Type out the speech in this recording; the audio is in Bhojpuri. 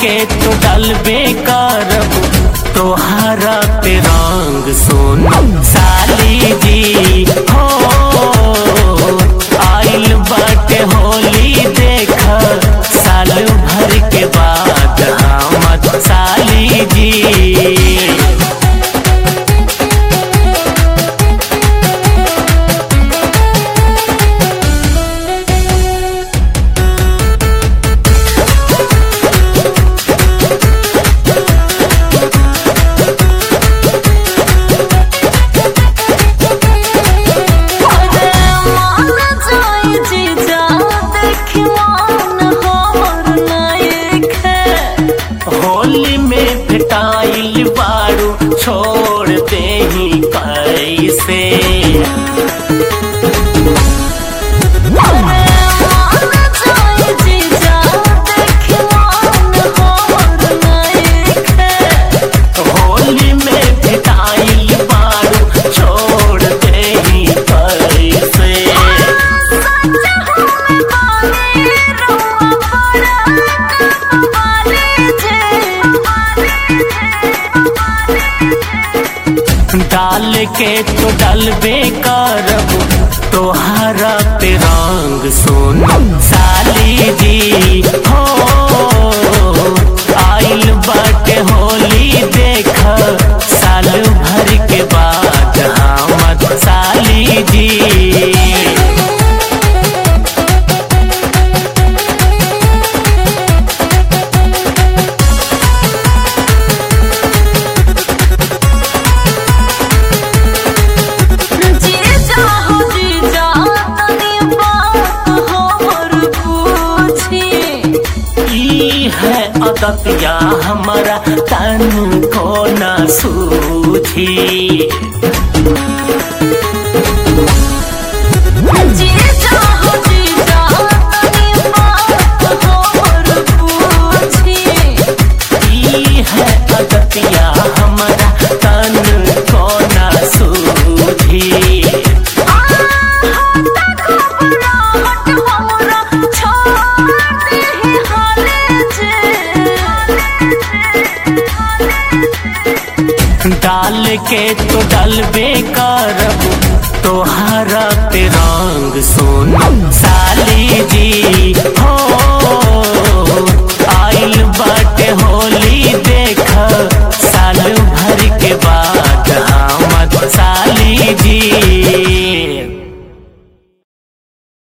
के तो डलबे करब तोहरा पे रंग सोन साली जी हो आइल बाटे होली देख साल भर के बाद हमद साली जी अरे मान जाई जीजा देखी मान हमर नायक है होली में फिटाइल बारू छोड़ दे ही कैसे अरे मान जाई जीजा देखी मान हमर नायक है होली में फिटाइल बारू छोड़ दे ही कैसे डाल के तो डलबे करब तोहरा पे रंग सोन साली जी हो आइल बाटे होली देख साल भर के बाद हमद साली जी जीजा हो जीजा तनी बात हमर पूछी ई है अदतिया हमारा तन को न सूझी जीजा हो जीजा तनी बात हमर पूछी ई है अदतिया हमारा तन को न सूझी डाल के तो डलबे करब तोहरा पे रंग सोन साली जी